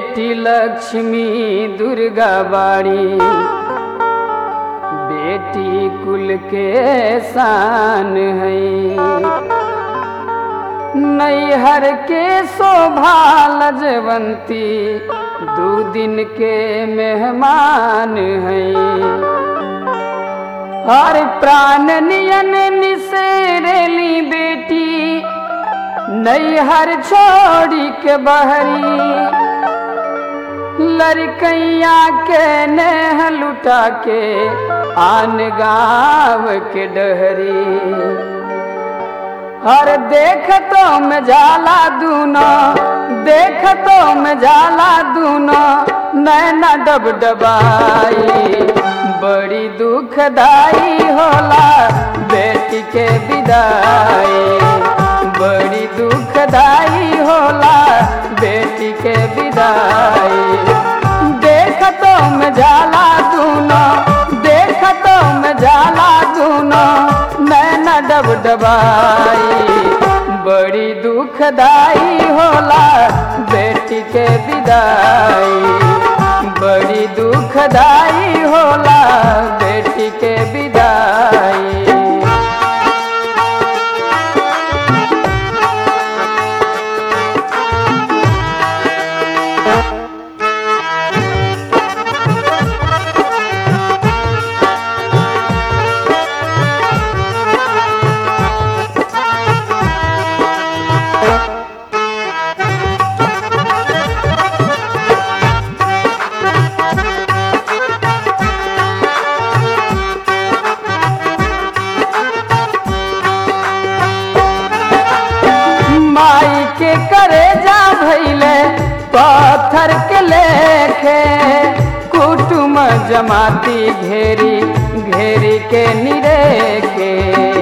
बेटी लक्ष्मी दुर्गा बाड़ी बेटी कुल के शान है नैहर के शोभा लजवंती दू दिन के मेहमान हैं हर प्राण नियन निसेरेली बेटी नैहर छोड़ी के बहरी लड़कैया के नेह लुटा के आन गाँव के डहरी हर देख तो में जाला दूनो देख तो में जाला दूनो नैना डब डबाई बड़ी दुखदाई होला बेटी के विदाई बड़ी दुखदाई होला बेटी के विदाई देख तो में जाला दूनो देख तो में जाला दूनो नैना डब डबाई बड़ी दुखदाई होला बेटी के विदाई बड़ी दुखदाई होला बेटी के विदाई माई के करे जा भैले पत्थर के लेखे कुटुम जमाती घेरी घेरी के निरेखे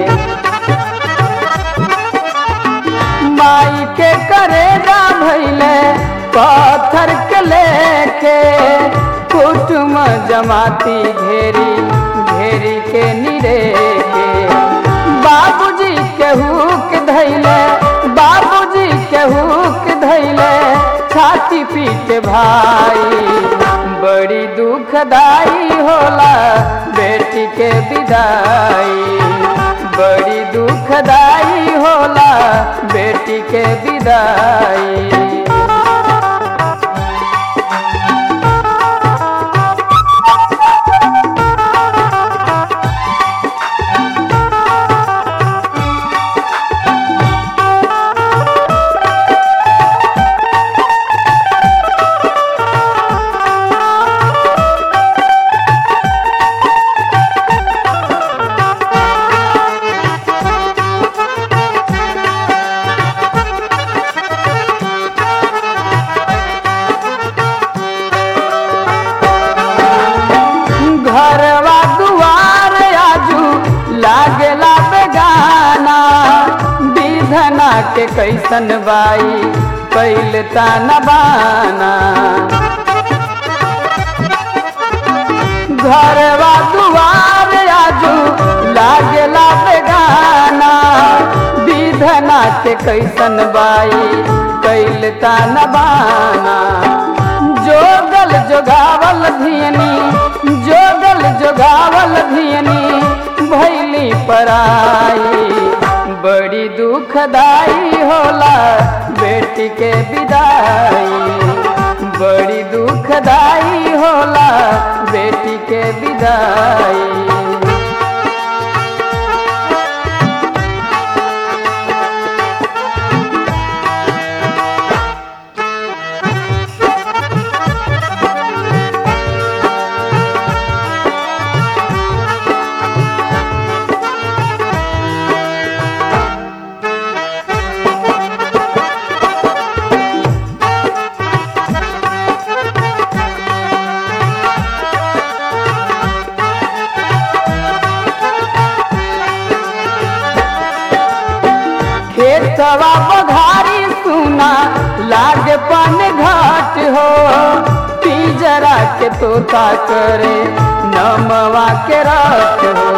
माई के करे जा भैले पत्थर के लेखे कुटुम जमाती घेरी घेरी के निरेखे बाबूजी के हुक धैले बाबूजी के हुक धैले छाती पीट भाई बड़ी दुखदाई होला बेटी के विदाई बड़ी दुखदाई होला बेटी के विदाई घरवा दुआर आजू लागेला बेगाना विधना के कैसन बाई कैल ताना बाना घरवा दुआर आजू लागेला बेगाना विधना के कैसन बाई कैल ताना बाना जोगल जोगावल धियनी जोगल जोगावल धियनी भैली पराई बड़ी दुखदाई होला बेटी के विदाई बड़ी दुखदाई होला बेटी के विदाई खेतवा बघारी सुना लागे पन घाट हो पिजरा के तोता करे नमवा के रात हो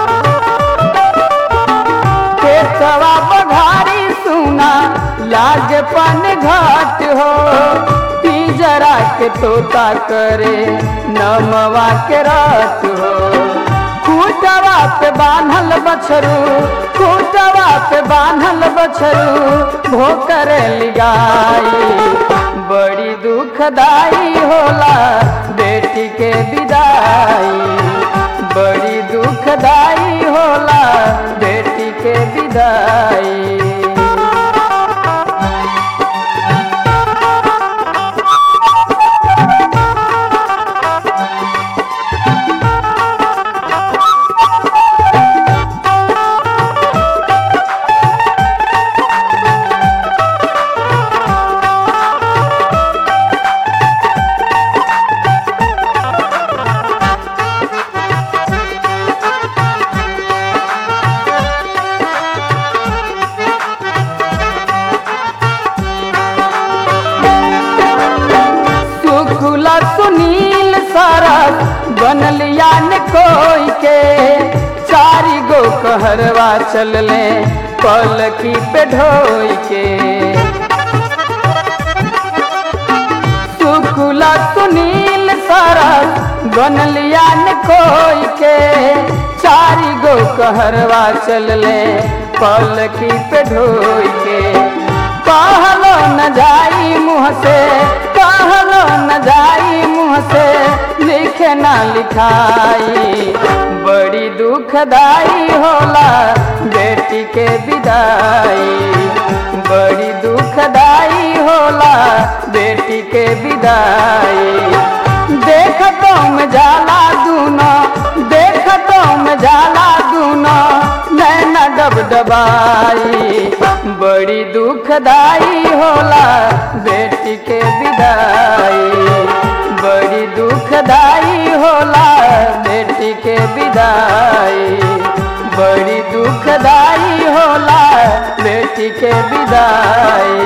खेतवा बघारी सुना लागे पन घाट हो तीजरा के तोता करे नमवा के रात हो खूटवा पे बान्हल बछरू खूटवा पे बान्हल बछरू भोकर लिगाई बड़ी दुखदाई होला बेटी के विदाई बड़ी दुखदाई होला बेटी के विदाई सुखुला सुनील सरस बनल यान कोई के चारी गो कहरवा चलले पलकी पे ढोई के सुखुला सुनील सरस बनल यान कोई के चारी गो कहरवा चलले पलकी पे ढोई के कहलो न जाई मुँह से कहलो न जाई मुँह से लिखे ना लिखाई बड़ी दुखदाई होला बेटी के विदाई बड़ी दुखदाई होला बेटी के विदाई देख तुम जाला दूनो देख तुम जाला दूनो नैना डबडबाई बड़ी दुखदाई होला बेटी के विदाई बड़ी दुखदाई होला बेटी के विदाई बड़ी दुखदाई होला बेटी के विदाई